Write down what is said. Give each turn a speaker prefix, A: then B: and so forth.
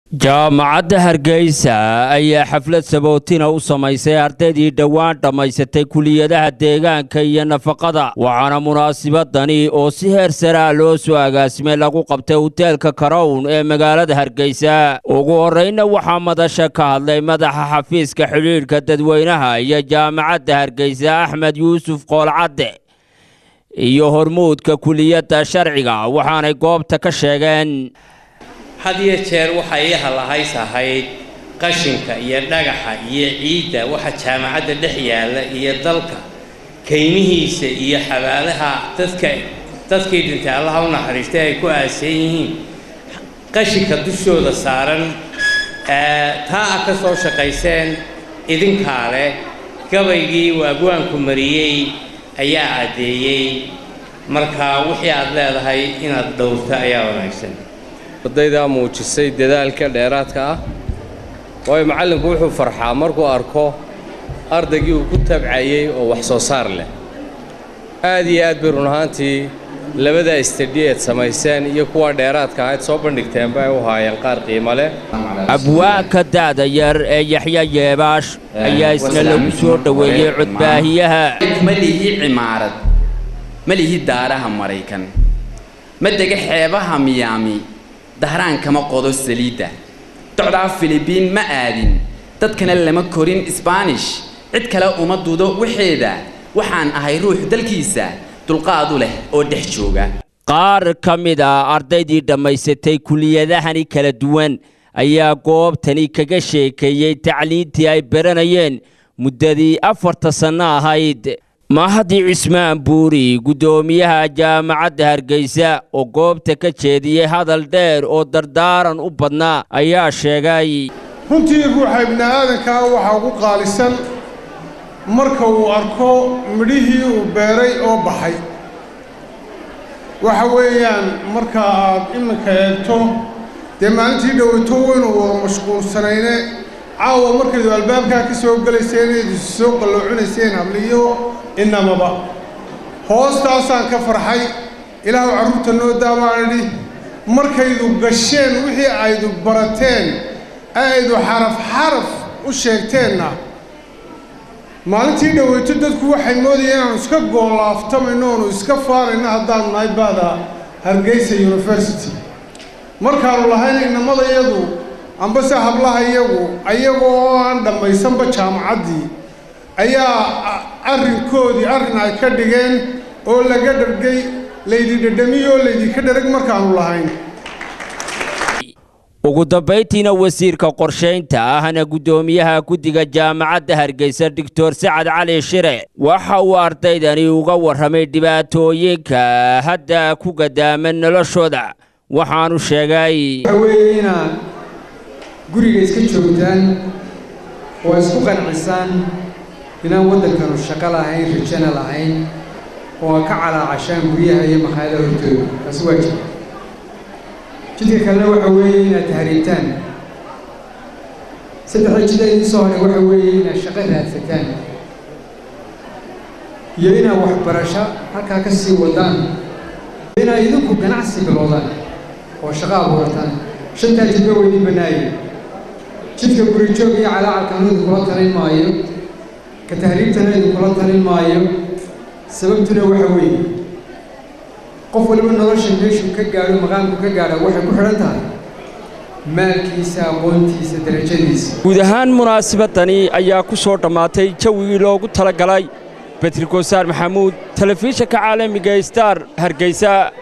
A: jaamacadda hargeysa ayaa xaflad sabootina u samaysay ardaydii dhowaan dhammaysatay kuliyadaha deegaanka iyo nafaqada waxaana munaasibadani oo si heer saraa loo soo agaasimay lagu qabtay hoteelka karown ee magaalada hargeysa ugu horraynna waxaa madasha ka hadlay madaxa xafiiska xidhiidhka dadweynaha iyo jaamacadda hargeysa axmed yuusuf qoolcadde iyo hormuudka kuliyadda sharciga waxaanay goobta ka sheegeen
B: had iyo jeer waxay ii halahays ahayd qashinka iyo dhagaxa iyo ciidda waxa jaamacadda dhex yaalla iyo dalka kaymihiisa iyo xabaalaha dadka dadkii dhintay allaha u naxariistay ay ku aasan yihiin qashinka dushooda saaran taa a ka soo shaqayseen idinkaa leh gabaygii waagwaanku mariyey ayaa caddeeyey marka wixii aad leedahay inaad dhowrto ayaa wanaagsan
C: ardaydaa muujisay dadaalka dheeraadka ah waayo macallinku wuxuu farxaa markuu arko ardaygii uu ku tabcayey oo wax soo saar leh aad iyo aad bay run ahaantii labada istadhi eed samayseen iyo kuwa dheeraadka ahayd soo bandhigteenba ay u haayeen qaar qiimo leh
A: abwaanka da'da yar ee yaxya yeebaash ayaa isna lagu soo dhoweeyey codbaahiyaha
D: ma lihi cimaarad ma lihi daaraha maraykan ma dega xeebaha miyaami dahraan kama qodo saliidda docdaa filibiin ma aadin dadkana lama korin sbaanish cid kale uma dudo waxeeda waxaan ahay ruux dalkiisa dulqaadu leh oo dhex jooga
A: qaar ka mid a ardaydii dhammaysatay kuliyadahani kala duwan ayaa goobtani kaga sheekeeyey tacliintii ay baranayeen muddadii afarta sanno ahayd mahadi cismaan buuri guddoomiyaha jaamacadda hargeysa oo goobta ka jeediyey hadal dheer oo dardaaran u badnaa ayaa sheegay
E: runtii ruuxa ibni aadankaa waxaa ugu qaalisan marka uu arko midhihii uu beeray oo baxay waxa weeyaan marka aad iminka eegto dee maalintii dhoweyto waynu wada mashquulsanayne caawa markaydu albaabkaa ka soo gelayseen eed isu soo qalloocinayseen habliyo inamaba hoostaasaan ka farxay ilaahu carruurta noo daabaan idhi markaydu gasheen wixii aydu barateen aydu xaraf xaraf u sheegteenna maalintii dhoweyto dadku waxay moodayeen inaanu iska goolaaftamayno oonu iska faarayno haddaanu nahay baada hargeysa university markaanu lahayn inamada iyadu ambase hablaha iyagu ayagoo oo aan dhammaysanba jaamacaddii ayaa arrinkoodii arrin ay ka dhigeen oo laga dhargay laydi dhadhamiyo oo laydinka dharag markaanu lahayn
A: ugu dambayntiina wasiirka qorshaynta ahna guddoomiyaha guddiga jaamacadda hargeysa doctor sacad cali shire waxa uu ardaydani uga warramay dhibaatooyinka hadda ku gadaaman noloshooda waxaanu sheegay
F: weeye inaad guriga iska joogtaan oo isku qancisaan inaan waddankanu shaqo lahayn rajana lahayn oo a ka calaacashaan guryaha iyo makhaayada hortooda taasi waa jira jidka kalena waxa weeye inaad tahriibtaan saddexda jid ee idiin soo haray waxa weeye inaad shaqo raadsataan iyo inaad waxbarasho halkaa ka sii wadaan inaad idinku ganacsi bilowdaan oo shaqo abuurataan shantaa jidba weydii bannaaye jidka gurijoog iyo calaacalkanu idinkula talin maayo ka tahriibtana idinkula talin maayo sababtuna waxa weeye qof waliba nolosha meeshuu ka gaadho maqaamku ka gaadha waxay ku xidhan tahay maalkiisa aqoontiisa darajadiisa
A: guud ahaan munaasabadani ayaa ku soo dhammaatay jawigii loogu talagalay betri goosaar maxamuud telefishanka caalamiga star hargeysa